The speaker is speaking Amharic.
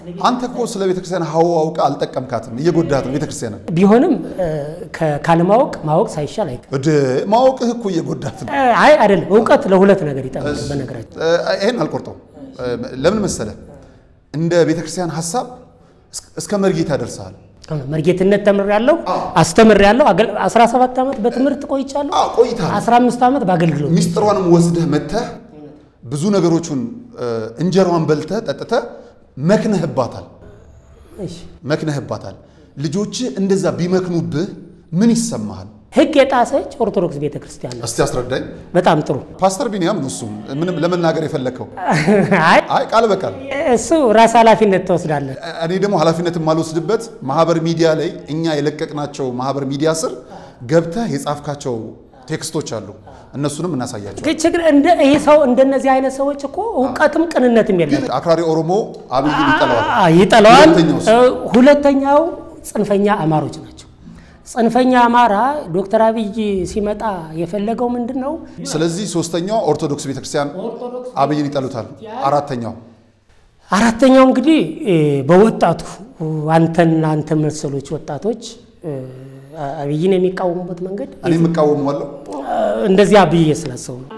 አንተ እኮ ስለ ቤተክርስቲያን ሀው አውቃ አልጠቀምካትም፣ እየጎዳት ነው ቤተክርስቲያንን። ቢሆንም ከ- ካለማወቅ ማወቅ ሳይሻል አይቀርም። እድ ማወቅህ እኮ እየጎዳት ነው። አይ አይደለም፣ እውቀት ለሁለት ነገር ይጠቅማል። በነገራችን እ፣ ይሄን አልቆርጠው። ለምን መሰለ እንደ ቤተክርስቲያን ሀሳብ እስ- እስከ መርጌታ ደርሰሃል። መርጌትነት ተምሬያለሁ፣ አስተምሬያለሁ። አገል- 17 ዓመት በትምህርት ቆይቻለሁ። አዎ ቆይተሃል። 15 ዓመት በአገልግሎት ሚስጥሯንም ወስደህ መተህ ብዙ ነገሮቹን እ፣ እንጀራዋን በልተህ ጠጥተህ መክነህባታል እሺ። መክነህባታል። ልጆች እንደዛ ቢመክኑብህ ምን ይሰማሃል? ሕግ የጣሰች ኦርቶዶክስ ቤተክርስቲያን ነው። እስቲ አስረዳኝ። በጣም ጥሩ። ፓስተር ቢኒያም ነው እሱም ምንም ለመናገር የፈለግከው አይ አይ ቃል በቃል እሱ ራስ ኃላፊነት ትወስዳለህ። እኔ ደግሞ ኃላፊነት የማልወስድበት ማህበር ሚዲያ ላይ እኛ የለቀቅናቸው ማህበር ሚዲያ ስር ገብተህ የጻፍካቸው ቴክስቶች አሉ። እነሱንም እናሳያቸው። ግን ችግር እንደ ይህ ሰው እንደነዚህ አይነት ሰዎች እኮ እውቀትም ቅንነትም የለም። አክራሪ ኦሮሞ አብይን ይጠለዋል። አ- ይጠለዋል። ሁለተኛውስ? እ፣ ሁለተኛው ጽንፈኛ አማሮች ናቸው። ጽንፈኛ አማራ ዶክተር አብይ ሲመጣ የፈለገው ምንድን ነው? ስለዚህ ሶስተኛው ኦርቶዶክስ ቤተክርስቲያን አብይን ይጠሉታል። አራተኛው አራተኛው እንግዲህ እ፣ በወጣቱ አንተና አንተ መሰሎች ወጣቶች እ፣ አብይን የሚቃወሙበት መንገድ እኔ የምቃወመዋለሁ። እ፣ እንደዚያ ብዬ ስላሰቡ ነው።